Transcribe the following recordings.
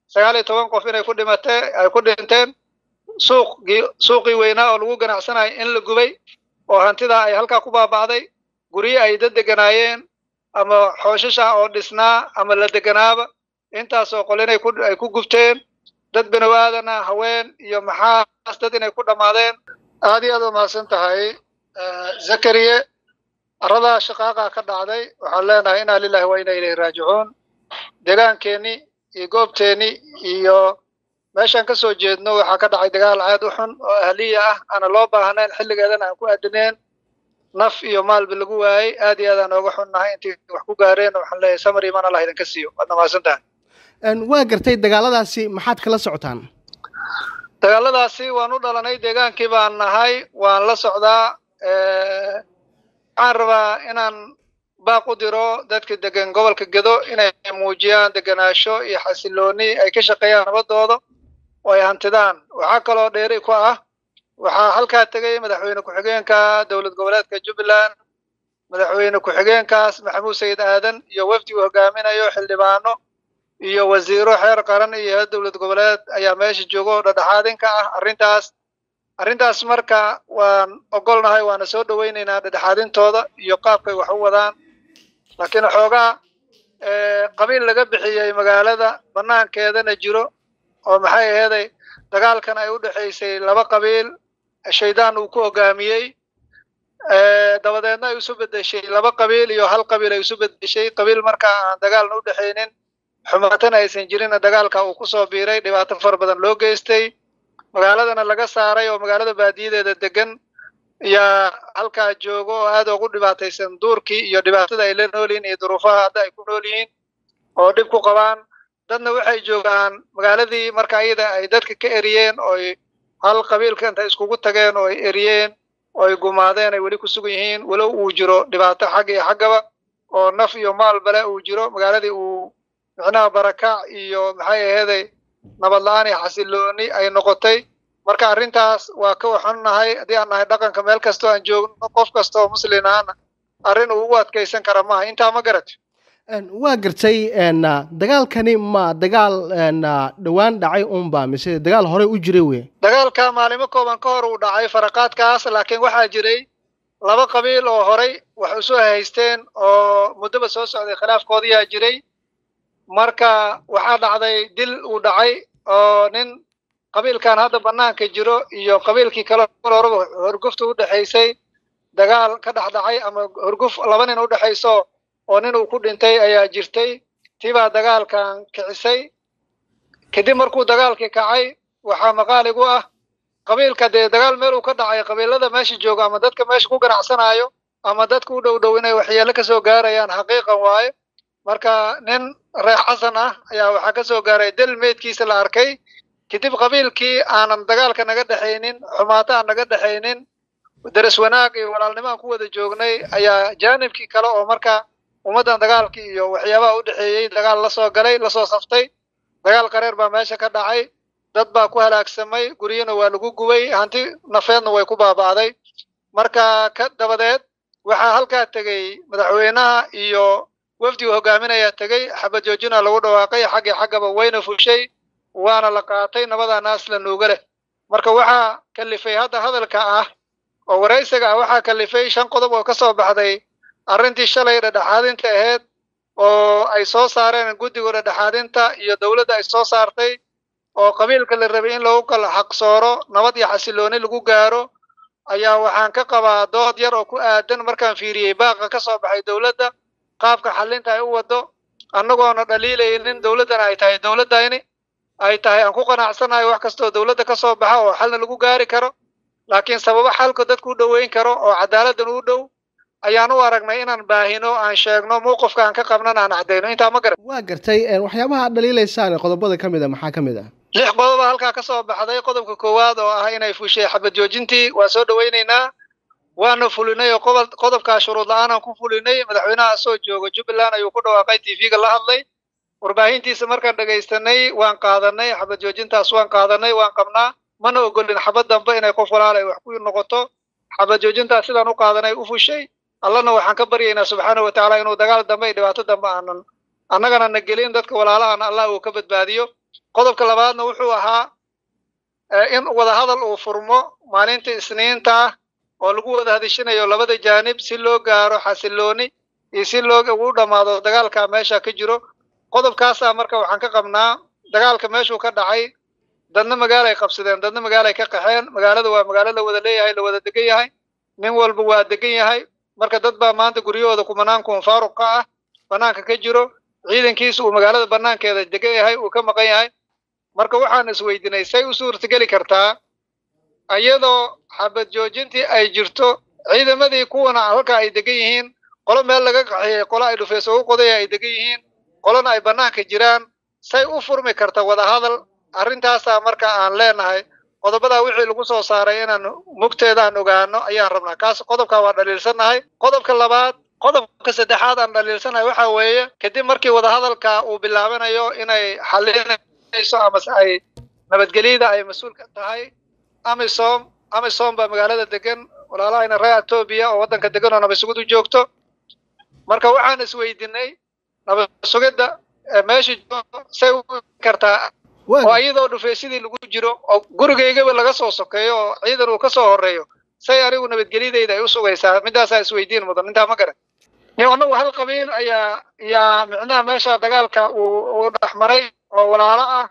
sagaal iyo toban qof inay ku dhimatee ay ku dhinteen suuqgii suuqii weynaa oo lagu ganacsanayo in la gubay oo hantidaa ay halkaa ku baaba'day guryo ay dad deganaayeen ama xooshash ah oo dhisnaa ama la deganaaba intaasoo qol inay ku ay ku gubteen dad binow aadana haween iyo maxaas dad inay ku dhammaadeen aad iyo aad u mahadsan tahay zakariye aradaa shaqaaqa ka dhacday waxaan leenahay inaa lilahi wa inaa ilayhi raajicuun deegaankeenni iyo goobteenni iyo meeshaan ka soo jeedno waxaa ka dhacay dagaal aad u xun oo ahliya ah aana loo baahnayn xilligeedana aan ku aadineen naf iyo maalba lagu waayey aad iyo aad aan ooga xunnahay intii wax ku gaareen waxaan leeyahay samar iman allah idinka siiyo waadna mahadsan tahay waa gartay dagaaladaasi maxaad kala socotaan dagaaladaasi waan u dhalanay deegaankii baan nahay waan la socdaa waxaan rabaa inaan baaq u diro dadka degan gobolka gedo inay muujiyaan deganaasho iyo xasilooni ay ka shaqeeyaan nabadooda oo ay hantidaan waxaa kaloo dheeri ku ah waxaa halkaa tegay madaxweyne ku-xigeenka dowlad goboleedka jubbaland madaxweyne ku-xigeenkaas maxamuud sayid aadan iyo wafdi uu hogaaminayo xildhibaano iyo wasiiro xeer qaran iyo dowlad goboleed ayaa meesha jooga oo dhadhexaadinka ah arrintaas arrintaas marka waan ogolnahay waana soo dhowaynaynaa dhadhexaadintooda iyo qaabkay wax u wadaan laakiin xoogaa qabiil laga bixiyey magaalada banaankeedana jiro oo maxay aheeday dagaalkan ay u dhexaysay laba qabiil shaydaan uu ku hogaamiyey dabadeedna ay isu bedeshay laba qabiil iyo hal qabiil ay isu bedeshay qabiil markaa aan dagaalna u dhexaynin xumaatana aysan jirinna dagaalka uu kusoo biiray dhibaato fara badan loo geystay magaaladana laga saaray oo magaalada baadiyadeeda degan ayaa halkaa joogo oo aad ugu dhibaataysan duurkii iyo dhibaatada ay la nool yihiin iyo duruufaha hadda ay ku nool yihiin oo dhib ku qabaan dadna waxay joogaan magaaladii marka iyada ay dadka ka eriyeen ooy hal qabiilka intay iskugu tageen oo ay eriyeen oo ay gumaadeen ay weli ku sugan yihiin walow uu jiro dhibaato xagga iyo xaggaba oo naf iyo maal bale uu jiro magaaladii uu micnaha barakac iyo maxay aheeday nabad la-aan iyo xasilooni ay noqotay marka arrintaas waa ka waxannahay haddii aan nahay dhaqanka meel kastoo aan joogno qof kasta oo muslin ahna arrin uu u adkaysan kara maaha intaa ma garat waa gartay dagaalkani ma dagaal dhowaan dhacay unba mise dagaal horey u jiray wey dagaalka maalimo kooban ka hor uu dhacay faraqaadkaas laakiin waxaa jiray laba qabiil oo horay wax isu haysteen oo muddoba soo socday khilaafkoodiyaa jiray marka waxaa dhacday dil uu dhacay oo nin qabiilkan hadda banaanka jiro iyo qabiilkii kale horeba horgufta u dhexaysay dagaal ka dhex dhacay ama horguf laba nin u dhexayso oo nin uu ku dhintay ayaa jirtay tibaa dagaalkan kicisay kadib markuu dagaalkii kacay waxaa maqaaligu ah qabiilka dee dagaal meel uu ka dhacay qabiilada meesha jooga ama dadka meesha ku ganacsanayo ama dadka u dhow dhow inay waxyeelo kasoo gaarayaan xaqiiqan waaye marka nin reex xasan ah ayaa waxaa kasoo gaaray del meydkiisa la arkay kadib qabiilkii aanan dagaalka naga dhexaynin xumaato aan naga dhexaynin daras wanaag iyo walaalnimo aan ku wada joognay ayaa jaanibkii kale oo marka ummaddan dagaalkii iyo waxyaabaha u dhexeeyey dagaal lasoo galay lasoo saftay dagaal qareer baa meesha ka dhacay dad baa ku halaagsamay guryana waa lagu gubay hanti nafeedna way ku baaba'day marka ka dabadeed waxaa halkaa tegey madaxweynaha iyo wafdi uu hogaaminayaa tegey xabad joojina lagu dhawaaqay xaggii xaggaba wayna fushay waana la qaatay nabadaa naas la nuuga leh marka waxaa kalifay hadda hadalka ah oo waraysiga ah waxaa kalifay shan qodob oo ka soo baxday arrintii shalay dhedhexaadinta ahayd oo ay soo saareen guddiga dhedhexaadinta iyo dowladda ay soo saartay oo qabiilka la rabay in lagu kala xaqsooro nabad iyo xasilooni lagu gaaro ayaa waxaan ka qabaa dood yar oo ku aadan markaan fiiriyey baaqa ka soo baxay dowladda qaabka xallinta ay u waddo annagoona dhaliilaynin dowladdana ay tahay dowladdayni ay tahay aan ku qanacsanahay wax kastoo dowladda ka soo baxa oo xalna lagu gaari karo laakiin sababo xalka dadku u dhoweyn karo oo cadaaladdan u dhow ayaan u aragnay inaan baahino aan sheegno mowqifka aan ka qabnana aan caddayno intaa ma garan waa gartay waxyaabaha aad dhaliilaysaan qodobada ka mid a maxaa ka mid ah lix qodoba halkaa ka soo baxday qodobka koowaad oo ah inay fushay xabad joojintii waa soo dhowaynaynaa waana fulinay oo qodob qodobkaa shuruud la-aanaan ku fulinay madaxweynaha soo jooga jubbaland ayuu ku dhawaaqay tv-ga la hadlay warbaahintiisa markaan dhegaystanay waan qaadanay xabad joojintaas waan qaadanay waan qabnaa mana ogolin xabad dambe inay qof walaal ay wax ku noqoto xabad joojintaas sidaan u qaadanay u fushay allana waxaan ka baryaynaa subxaana wa tacaala inuu dagaal dambe iyo dhibaato dambe aanan annagana na gelin dadka walaalahan allah uu ka badbaadiyo qodobka labaadna wuxuu ahaa in wadahadal uu furmo maalinta isniinta ah oo lagu wada hadishinayo labada jaanib si loo gaaro xasilooni iyo si loo ugu dhammaado dagaalka meesha ka jiro qodobkaasaa marka waxaan ka qabnaa dagaalka meeshuu ka dhacay dadna magaalay qabsadeen dadna magaalay ka qaxeen magaalada waa magaalo la wada leeyahay la wada degan yahay nin walba waa degan yahay marka dad baa maanta guryahooda kumanaan kun faaruq ka ah banaanka ka jiro ciidankiisa uu magaalada banaankeeda degan yahay uu ka maqan yahay marka waxaan isweydinay say u suurtageli kartaa iyadoo xabad joojintii ay jirto ciidamadii kuwana halka ay degan yihiin qolo meel laga qaxiyey qolo ay dhufeys ugu qodaya ay degan yihiin qolona ay banaanka jiraan say u furmi karta wadahadal arrintaasaa marka aan leenahay qodobadaa wixii lagu soo saaray inaan mugteeda aan ogaano ayaan rabnaa kaas qodobkaa waa dhaliilsannahay qodobka labaad qodobka saddexaad aan dhaliilsannahay waxa weeye kadib markii wadahadalka uu bilaabanayo inay xalinayso amase ay nabadgelyada ay mas-uul ka tahay amisom amisom baa magaalada degan walaalahayna reer etoobiya oo waddanka degan oo nabadsugidu joogto marka waxaan isweydinay nabadsugidda meesha say u kartaa oo iyadoo dhufeysadii lagu jiro oo gurigaygaba laga soo sokeeyo oo ciidan uu ka soo horeeyo say anigu nabadgelyadayda ay u sugaysaa midaasaa isweydiin mudan intaa ma garan annagu hal qabiil ayaa yaa micnaha meesha dagaalka uu uu dhex maray oo walaalo ah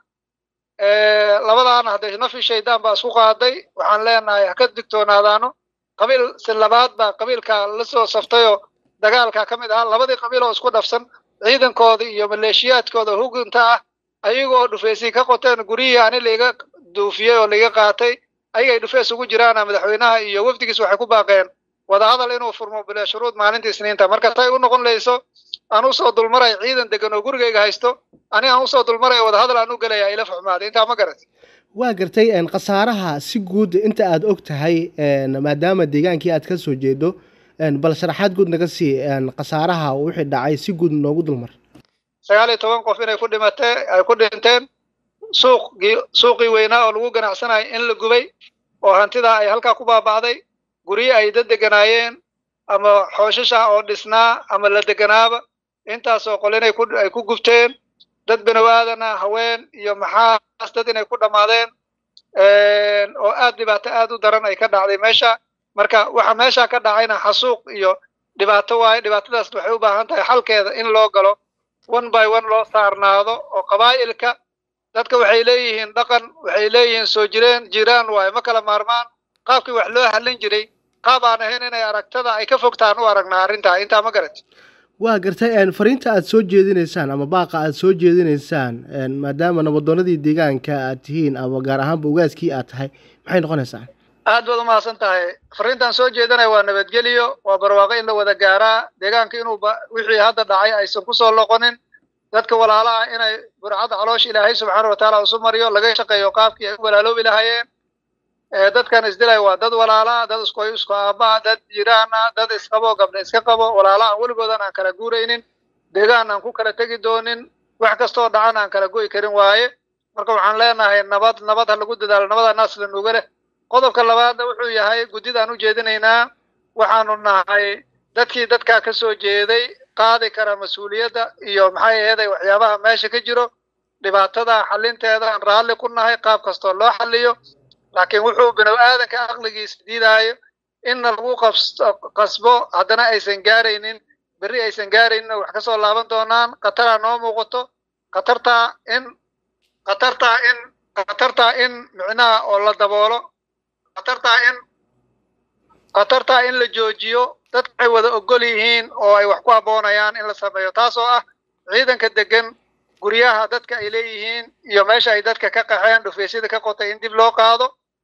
labadaana hadday nafi shaydaan baa isku qaaday waxaan leenahay ha ka digtoonaadaano qabiil si labaad baa qabiilka la soo saftayoo dagaalka ka mid ahaa labadii qabiil oo isku dhafsan ciidankooda iyo maleeshiyaadkooda hugunta ah ayagoo dhufeysii ka qoteen guryihii ani laiga duufiyey oo laiga qaatay ayagay dhufeys ugu jiraana madaxweynaha iyo wafdigiis waxay ku baaqeen wadahadal inuu furmo bila shuruud maalinta isniinta marka tay u noqon layso aan usoo dulmaray ciidan degan oo gurigayga haysto ani aan usoo dulmaray wadahadal aan u gelaya ila fuxmaaday intaa ma garat waa gartay khasaaraha si guud inta aad og tahay maadaama deegaankii aad ka soo jeedo bal sharaxaad guud naga sii khasaaraha wixii dhacay si guud noogu dulmar sagaal iyo toban qof inay ku dhimatee ay ku dhinteen suuqgii suuqii weynaa oo lagu ganacsanayo in la gubay oo hantidaa ay halkaa ku baaba'day guryo ay dad deganaayeen ama xooshisha oo dhisnaa ama la deganaaba intaasoo qol inay ku ay ku gubteen dad banowaadana haween iyo maxaas dad inay ku dhammaadeen oo aad dhibaato aad u daran ay ka dhacday meesha marka waxa meesha ka dhacayna xasuuq iyo dhibaato waaye dhibaatadaas waxay u baahan tahay xalkeeda in loo galo one by one loo saarnaado oo qabaa'ilka dadka waxay leeyihiin dhaqan waxay leeyihiin soo jireen jiraan waaye ma kala maarmaan qaabkii wax loo hallin jiray qaab aan ahayn inay aragtada ay ka fogtaan u aragnaa arrintaa intaa ma garat waa gartay fariinta aad soo jeedinaysaan ama baaqa aad soo jeedinaysaan maadaama nabadoonadii deegaanka aad tihiin ama gaar ahaanba ogaaskii aad tahay maxay noqonaysaa aad baad umahadsan tahay fariintaan soo jeedinaya waa nabadgelyo waa barwaaqo in la wada gaaraa deegaanka inuuba wixii hadda dhacay aysan kusoo loqonin dadka walaalaha inay burcadda caloosha ilaahay subxaana watacaala isu mariyo laga shaqeeyo qaabkii ay u walaaloobi lahaayeen dadkan isdilaya waa dad walaala dad isku isku aabaa dad jiraana dad isqabo gabdha iska qabo walaala aan weligoodan aan kala guuraynin deegaan aan ku kala tegi doonin wax kastoo dhacan aan kala go'i karin waaye marka waxaan leenahay nabad nabad ha lagu dadaalo nabada naasla nuga leh qodobka labaadna wuxuu yahay guddidaan u jeedinaynaa waxaanu nahay dadkii dadkaa ka soo jeeday qaadi kara mas-uuliyadda iyo maxay aheeday waxyaabaha meesha ka jiro dhibaatada xalinteeda aan raalli ku nahay qaab kastoo loo xaliyo laakiin wuxuu binu aadanka aqligiisa diidaayo inna lagu qasbo haddana aysan gaaraynin berri aysan gaaraynin oo wax kasoo laaban doonaan khataraa noo muuqato khatartaa in khatartaa in khatartaa in micnaha oo la daboolo khatartaa in khatartaa in la joojiyo dadka waxay wada ogol yihiin oo ay wax ku abboonayaan in la sameeyo taasoo ah ciidanka degan guryaha dadka ay leeyihiin iyo meesha ay dadka ka qaxeen dhufeysyada ka qotay in dib loo qaado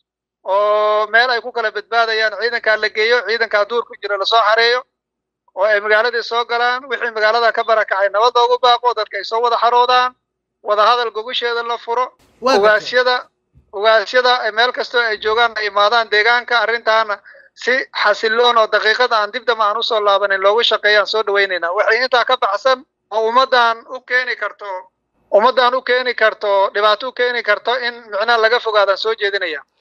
oo meel ay ku kala badbaadayaan ciidankaa la geeyo ciidankaa duur ku jira lasoo xareeyo oo ay magaaladii soo galaan wixii magaalada ka barakacay nabad loogu baaqo dadka ay soo wada xaroodaan wadahadal gogusheeda la furo ogaasyada ogaasyada meel kastoo ay joogaan ay imaadaan deegaanka arrintaana si xasiloon oo daqiiqada aan dib dama aan usoo laabanin loogu shaqeeyaan soo dhawaynaynaa waxay intaa ka baxsan oo ummaddan u keeni karto ummaddan u keeni karto dhibaato u keeni karto in micnaha laga fogaadaan soo jeedinaya